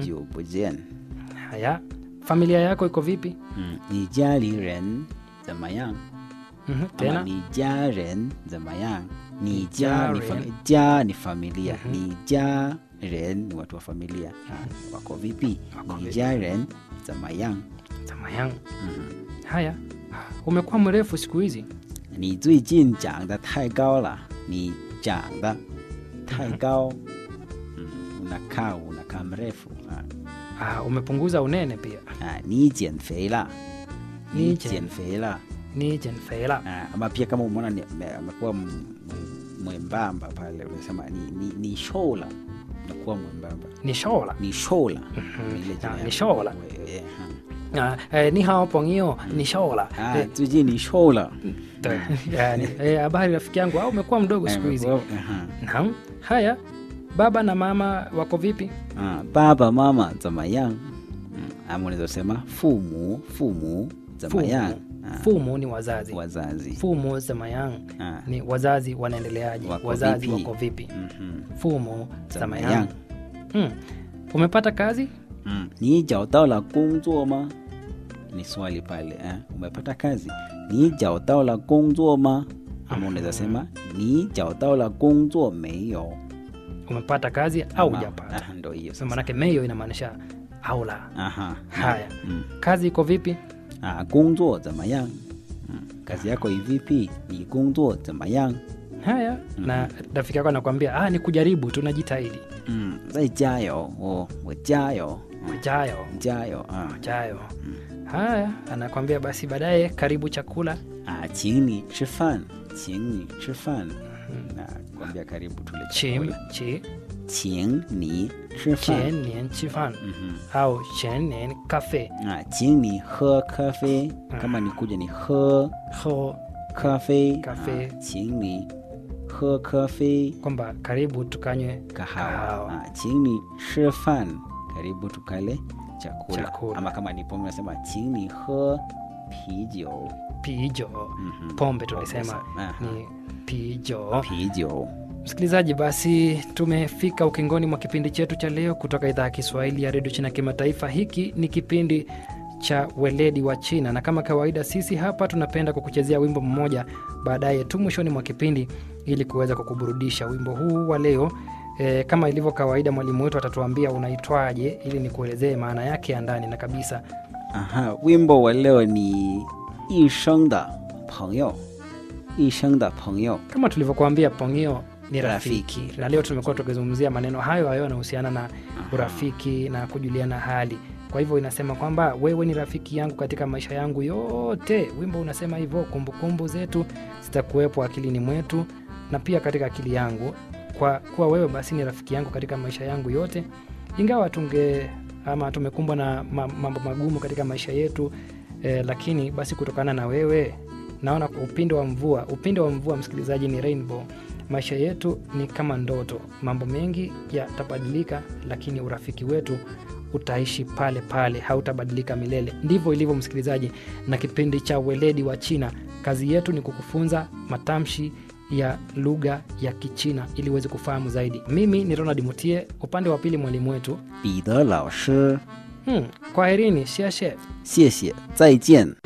久不见。 Haya, familia yako iko vipi? 嗯，你家里人怎么样？ Mhm, Ama Tena 你家人怎么样？你家家 ni fa 人家ni familia, Mhm. ni家人ni watu wa familia. Ah, wako vipi? Wako Ni vipi? 家人怎么样？ Zamayang. Mhm. Haya, umekuwa mrefu siku hizi. 你最近长得太高了，你长得太高，嗯，unakaa unakaa mrefu ah. Ah, umepunguza unene pia. Ah, 你减肥了，你你减减肥了 Ni jenfeila. ah, ama pia kama umeona ni- ame- amekuwa m- m- mwembamba pale unasema ni, ni, ni show la unakuwa mwembamba Ni shola. ni show la Mhm. Ile jina Ah, ya- ni show la. Eh, eh, Ah, eh, ni hao pongio ni shola. ah. Ah, Eh, 最近你 show 了对. Yani, eh, habari rafiki yangu au umekuwa mdogo Eh, siku hizi? umekuwa- aha. Naam. Haya, baba na mama wako vipi? Ah, baba mama 怎么样？嗯，ama unaweza sema 父母父母怎么样？Ah, Fumu ni wazazi. wazazi Fumu zamayang Ah, ni wazazi wanaendeleaje? Wako wazazi vipi? wako vipi? mhm. Fumu Zamayang. zamayang. Hmm. Umepata kazi? 嗯，你找到了工作吗？ni swali pale eh? umepata kazi ni 找到了工作吗 ama unaweza sema ni 找到了工作没有 Umepata kazi au Ama- hujapata? ah, ndo hiyo So sasa. maanake meyo inamaanisha au la. Aha. Haya. Mm. Kazi iko vipi? Ah, 工作怎么样 mm. kazi yako ivipi ni 工作怎么样 Haya, na rafiki yako anakuambia ah, ni kujaribu tu, najitahidi. 嗯，再加油，我我加油， Jayo 加油啊 jayo. Haya, anakwambia basi baadaye, karibu chakula. 啊，请你吃饭，请你吃饭，na kwambia karibu tule Chim chakula， chi 请你吃饭， chen nian chi fan 嗯 au chen nian cafe 哼，啊，请你喝咖啡，kama ni kuja ni 喝 ho 咖啡， 咖啡啊请你喝咖啡 kwamba karibu tukanywe kahawa， kahawa. 啊，请你吃饭，karibu tukale chakula， Chakula. ama kama ni pombe unasema 请你喝啤酒， pijo 嗯哼， pombe tulisema Aha. ni pijo 啤酒。 msikilizaji basi tumefika ukingoni mwa kipindi chetu cha leo kutoka idhaa ya kiswahili ya redio china kimataifa hiki ni kipindi cha weledi wa china na kama kawaida sisi hapa tunapenda kukuchezea wimbo mmoja baadaye tu mwishoni mwa kipindi ili kuweza kukuburudisha wimbo huu wa leo E, kama ilivyo kawaida mwalimu wetu atatuambia unaitwaje ili nikuelezee maana yake ya ndani na kabisa Aha, wimbo wa leo ni 一生的朋友，一生的朋友。 kama tulivyokuambia pongio ni rafiki, Rafiki. na leo tumekuwa tukizungumzia maneno hayo hayo yanahusiana na urafiki na kujuliana hali kwa hivyo inasema kwamba wewe ni rafiki yangu katika maisha yangu yote wimbo unasema hivyo kumbukumbu zetu zitakuwepo akilini mwetu na pia katika akili yangu kwa kuwa wewe basi ni rafiki yangu katika maisha yangu yote ingawa tunge ama tumekumbwa na ma- mambo magumu katika maisha yetu eh, lakini basi kutokana na wewe naona upinde wa mvua upinde wa mvua msikilizaji ni rainbow maisha yetu ni kama ndoto mambo mengi yatabadilika lakini urafiki wetu utaishi pale pale hautabadilika milele ndivyo ilivyo msikilizaji na kipindi cha weledi wa china kazi yetu ni kukufunza matamshi ya lugha ya kichina ili uweze kufahamu zaidi mimi ni ronald mutie upande wa pili mwalimu wetu 彼得老师， hmm, kwaherini shiashe 谢谢，再见。